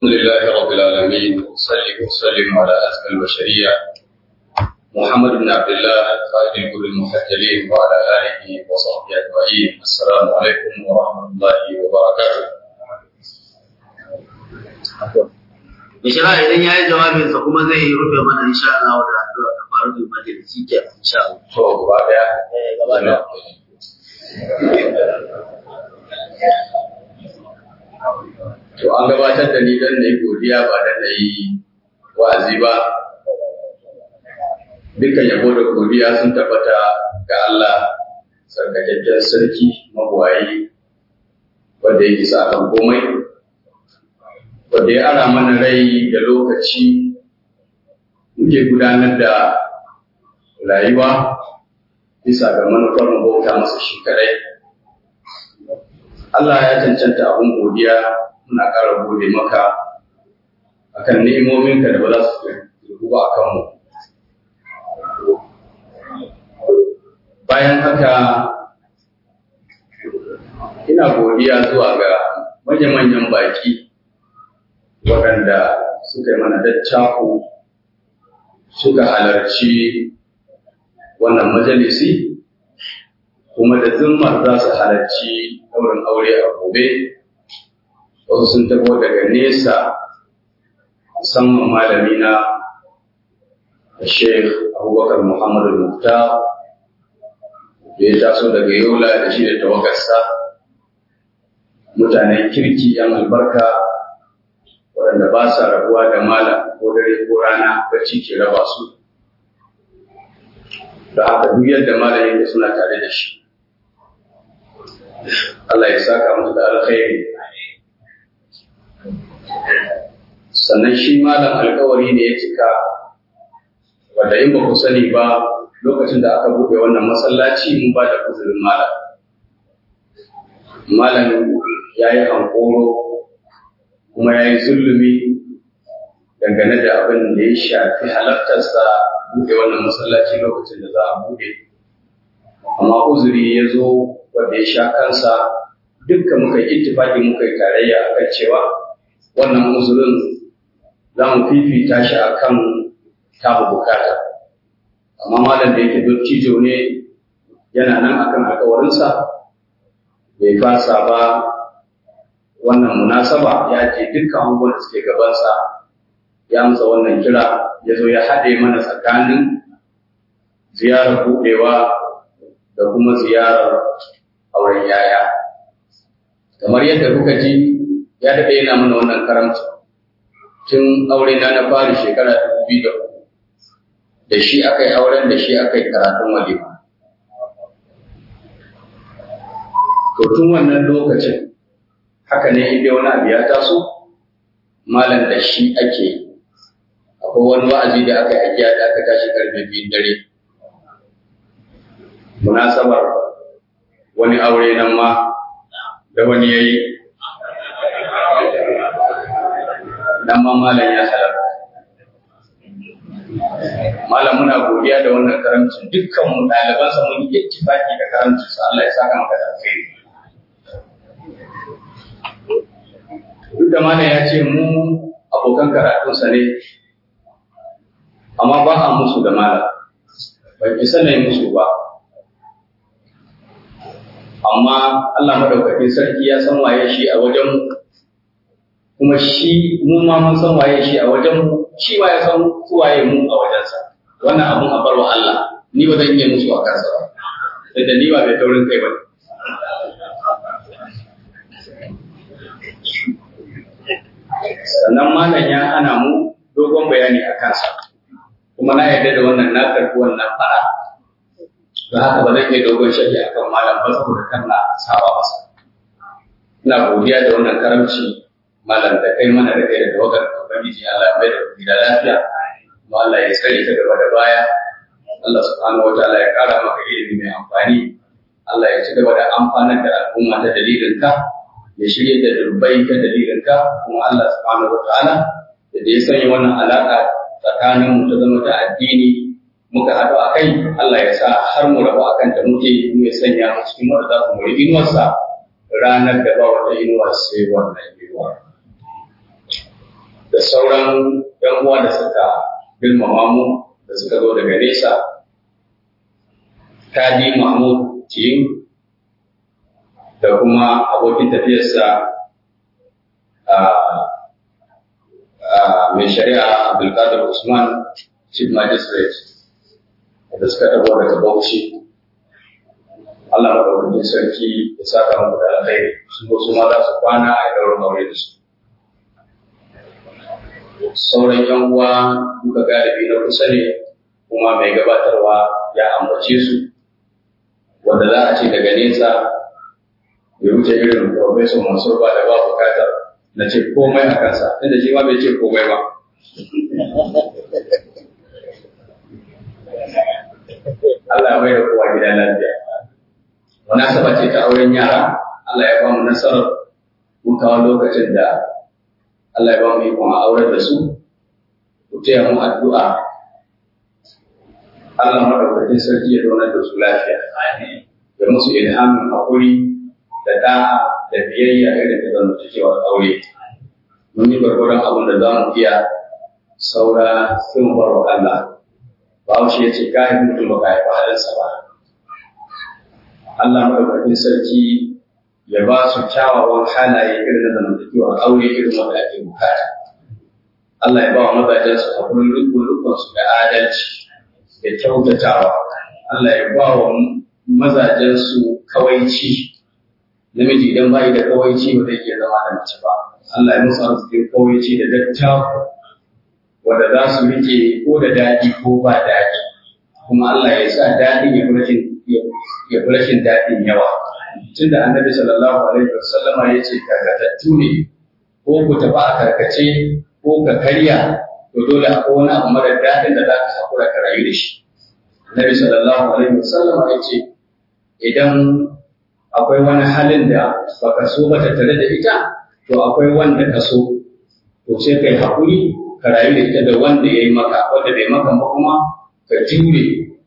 الحمد لله رب العالمين وصلي وسلم على أزكى البشرية محمد بن عبد الله قائد الكل المحجلين وعلى آله وصحبه أجمعين السلام عليكم ورحمة الله وبركاته Bishira idan ya yi jawabinsa kuma zai yi rufe mana insha Allah da addu'a ta faru da majalisi ke insha Allah. To gaba daya. Eh, gaba da. To an gabatar da ni don na yi godiya ba don na yi wa'azi ba. Dukkan yabo da godiya sun tabbata ga Allah sarkakakken sarki mabuwayi wanda yake sa kan komai. Wanda ya ara mana rai da lokaci muke gudanar da rayuwa bisa ga manufar mu bauta masa shi kadai. Allah ya cancanta abin godiya muna ƙara gode maka akan ni'imominka da ba za su kirku ba a kanmu. Bayan haka ina godiya zuwa ga manya-manyan baki waɗanda suka yi mana dattako suka halarci wannan majalisi kuma da zimmar za su halarci ɗaurin aure a gobe wasu sun tabo daga nesa musamman malami na Sheikh Abubakar Muhammadu Mufta da ya taso daga Yola da shi da tawagarsa mutanen kirki yan albarka waɗanda ba sa rabuwa da malam ko dare ko rana bacci ke raba su da haka duk yadda malam yake suna tare da shi Allah ya saka musu da alkhairi sannan shi malam alkawari ne ya cika wanda in ba ku sani ba lokacin da aka buɗe wannan masallaci mun ba da kuzurin malam malam ya yi hankoro kuma ya yi zulumi dangane da abin da ya shafi halartarsa buɗe wannan masallaci lokacin da za a buɗe amma uzuri ya zo wanda ya sha kansa dukkan muka yi ittifaki muka yi tarayya akan cewa wannan uzurin za mu fifita shi akan tamu bukata amma malam da yake dottijo ne yana nan akan alkawarinsa bai fasa ba wannan munasaba ya ce dukkan abubuwan da suke gabansa ya amsa wannan kira ya zo ya haɗe mana tsakanin ziyarar buɗewa da kuma ziyarar auren yaya. Kamar yadda kuka ji ya daɗe yana mana wannan karamci tun aure na na fari shekara dubu biyu da uku. Da shi aka yi auren da shi aka yi karatun walima. To tun wannan lokacin haka ne inda wani abu ya taso malam da shi ake yi. Akwai wani wa'azi da aka yi ajiya da aka tashi karfe biyun dare. munasabar wani aure nan ma da wani ya yi nan ma malam ya halarta malam muna godiya da wannan karamcin dukkan mu ɗalibansa mun yi ittifaki da karamcin sa Allah ya saka maka da alheri duk da malam ya ce mu abokan karatunsa ne amma ba a musu da malam ban isa na yi musu ba amma Allah madaukakin sarki ya san waye shi a wajen kuma shi mu ma mun san waye shi a wajen shi ma ya san su waye mu a wajensa wannan abun a barwa Allah ni ba zan iya musu a kansa ba sai da ni ba mai taurin kai ba sannan malam ya hana mu dogon bayani a kansa kuma na yarda da wannan na karɓi wannan fara don haka ba zan iya dogon shafi a kan malam ba saboda kan na saba masa. Ina godiya da wannan karamci malam da kai mana da kai da tawagar Ubangiji Allah ya mai da gida lafiya kuma Allah ya tsare ta gaba da baya. Allah subhanahu wa ta'ala ya kara maka ilimi mai amfani. Allah ya ci gaba da amfanar da al'umma ta dalilin ka ya shirya da dubbai ta dalilin ka kuma Allah subhanahu wa ta'ala da ya sanya wannan alaka tsakanin mu ta zama ta addini muka haɗu a kai Allah ya sa har mu rabu akan ta muke mu ya sanya mu cikin wanda za su muri inuwarsa ranar da ba wata inuwa sai wannan inuwa sauran ‘yan uwa da suka girmama mu da suka zo daga nesa, Kadi Mahmud Tiyim da kuma abokin tafiyarsa mai shari'a Abdulkadir Usman Chief Magistrate da suka ɗago daga Bauchi. Allah maɗaukakin sarki ya saka muku da alkhairi su ko su ma za su kwana a ɗaurin aure da su. Sauran ‘yan uwa duka galibi na kusa ne kuma mai gabatarwa ya ambace su wanda za a ce daga nesa ya wuce irin Profesor Mansur ba da ba bukatar na ce komai a kansa inda shi ma bai ce komai ba. Allah mai da kowa gida lafiya. Munasaba ce ta auren yara, Allah ya ba mu nasarar mun kawo lokacin da Allah ya ba mu ikon aurar da su, ku taya mu addu'a. Allah maɗaukakin sarki ya zaunar da su lafiya. Ya musu ilhamin haƙuri da da'a da biyayya irin da zan cikewar aure. Mun yi gwargwaron abin da za mu iya saura sun bar wa Allah. Bahaushe ya ce ka yi mutum ba ka haifa halinsa ba. Allah madaukakin sarki ya ba su kyawawan halaye irin da zamantakewar aure irin wanda ake bukata. Allah ya ba wa mazajen su hakurin rukun su da adalci da kyautatawa. Allah ya ba wa mazajen su kawaici. Namiji idan bai da kawaici ba zai iya zama da mace ba. Allah ya musu arzikin kawaici da dattawa wanda za su rike ko da daɗi ko ba daɗi. Kuma Allah ya sa daɗin ya fi rashin ya fi rashin daɗin yawa. Tunda annabi sallallahu alaihi wasallam ya ce karkatattu ne ko ku tafi a karkace ko ka karya to dole akwai wani abu mara daɗin da za ka hakura ka rayu da shi. Annabi sallallahu alaihi wasallam ya ce idan akwai wani halin da baka so ba tattare da ita to akwai wanda ka so to sai kai haƙuri ka rayu da ita da wanda ya yi maka wanda bai maka ba kuma ka jure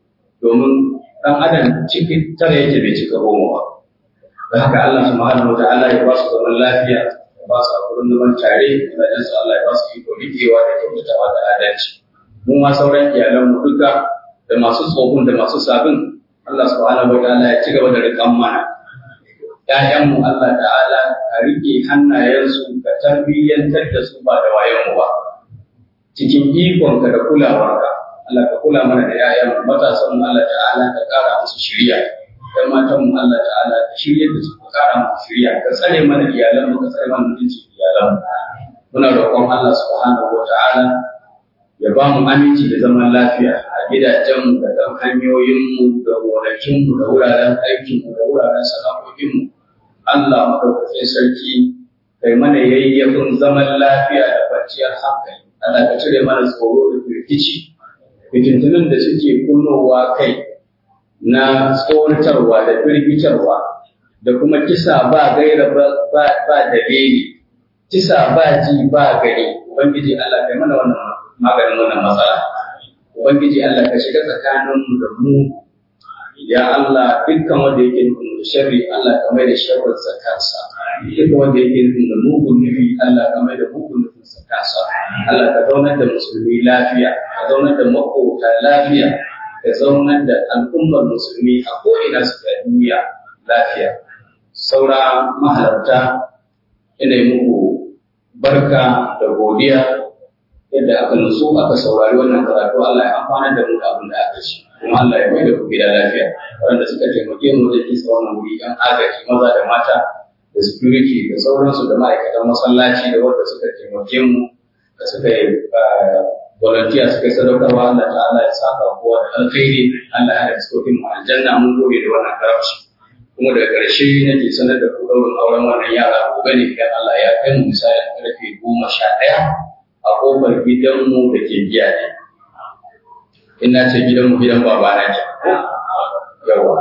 domin ɗan adam cikin tara yake bai cika goma ba. Da haka Allah subhanahu wa ta'ala ya ba su zaman lafiya, ya ba su hakurin zaman tare, da su Allah ya ba su iko rikewa da kyautatawa da adalci. Mu ma sauran iyalanmu duka da masu tsohon da masu sabin Allah subhanahu wa ta'ala ya ci gaba da riƙan mana. ‘Ya'yanmu Allah ta'ala ka riƙe hannayensu ka tarbiyyantar da su ba da wayanmu ba. Cikin ikonka da kulawarka, Allah ka kula mana da ‘ya'yan matasan mu Allah ta'ala ka ƙara musu shirya, ‘yan matan mu Allah ta'ala ka shirya da su ka ƙara musu shirya, ka tsare mana iyalan mu ka tsare mana mutuncin iyalan mu. Muna roƙon Allah subhanahu wa ta'ala ya ba mu aminci da zaman lafiya a gidajenmu da kan hanyoyinmu da gonakinmu da wuraren aikinmu da wuraren sana'o'inmu. Allah maɗaukakin sarki kai mana yayyafin zaman lafiya da kwanciyar hankali. Allah ka cire mana tsoro da firgici fitintunan da suke kunnowa kai na tsoratarwa da firgitarwa da kuma kisa ba gaira ba dalili kisa ba ji ba gari ubangiji Allah kai mana wannan maganin wannan matsala ubangiji Allah ka shiga tsakanin da mu ya Allah dukkan wanda yake nufin da sharri Allah ka mai da sharrin sa kansa dukkan wanda yake nufin da mugun nufi Allah ka mai da mugun nufin sa kansa Allah ka zaunar da musulmi lafiya ka zaunar da makota lafiya ka zaunar da al'ummar musulmi a ko'ina su ga duniya lafiya saura mahalarta ina yi muku barka da godiya yadda aka nutsu aka saurari wannan karatu Allah ya amfana da mu da abin da aka ci kuma Allah ya mai da ku gida lafiya waɗanda suka taimake mu wajen kisa wannan wuri ɗan agaji maza da mata da security da sauransu da ma'aikatan masallaci da wanda suka taimake mu da suka yi volunteer suka yi sadaukarwa Allah ta'ala ya saka kowa da alkhairi Allah ya haɗa cikin mu aljanna mun gode da wannan karamci kuma daga ƙarshe nake sanar da ku ɗaurin auren wannan yara gobe ne idan Allah ya kai mu misalin ƙarfe goma sha ɗaya a ƙofar gidanmu da ke biya ne. Ina ce gidanmu gidan babana ke. Yawa.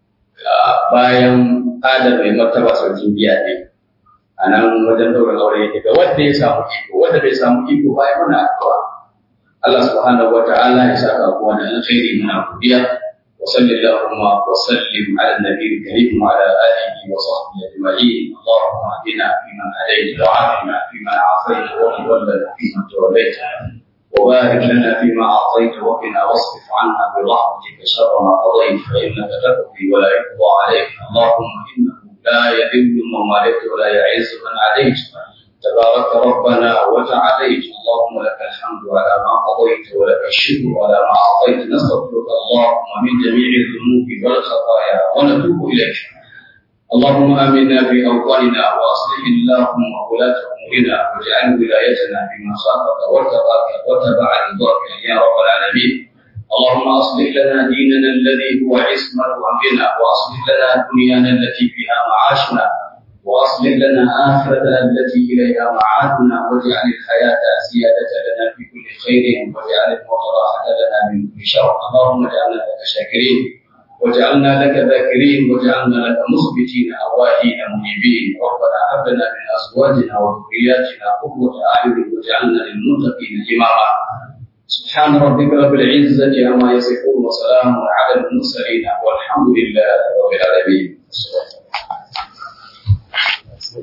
Bayan adar mai martaba sarkin biya ne. A nan wajen ɗaurin aure yake ga wanda ya samu iko, wanda bai samu iko bayan muna addu'a. Allah subhanahu wa ta'ala ya saka kowa da alkhairi muna godiya. وصل اللهم وسلم على النبي الكريم وعلى اله وصحبه اجمعين اللهم اهدنا فيمن هديت وعافنا فيمن عافيت وتولنا فيمن توليت وبارك لنا فيما اعطيت وقنا واصرف عنا برحمتك شر ما قضيت فانك تقضي ولا يقضى عليك اللهم انه لا يذل من واليت ولا يعز من عليت تبارك ربنا وتعاليت اللهم لك الحمد على ما قضيت ولك الشكر على ما اعطيت نستغفرك اللهم من جميع الذنوب والخطايا ونتوب اليك اللهم امنا في اوطاننا واصلح اللهم ولاة امورنا واجعل ولايتنا في من خافك واتقاك واتبع رضاك يا رب العالمين اللهم اصلح لنا ديننا الذي هو عصمه امرنا واصلح لنا دنيانا التي فيها معاشنا واصلح لنا اخرتنا التي اليها معادنا واجعل الحياه زياده لنا في كل خير واجعل الموت راحه لنا من كل شر اللهم اجعلنا لك شاكرين وجعلنا لك ذاكرين وجعلنا لك مخبتين اواهين منيبين ربنا هب لنا من ازواجنا وذرياتنا قرة اعين واجعلنا للمتقين اماما سبحان ربك رب العزه عما يصفون وسلام على المرسلين والحمد لله رب العالمين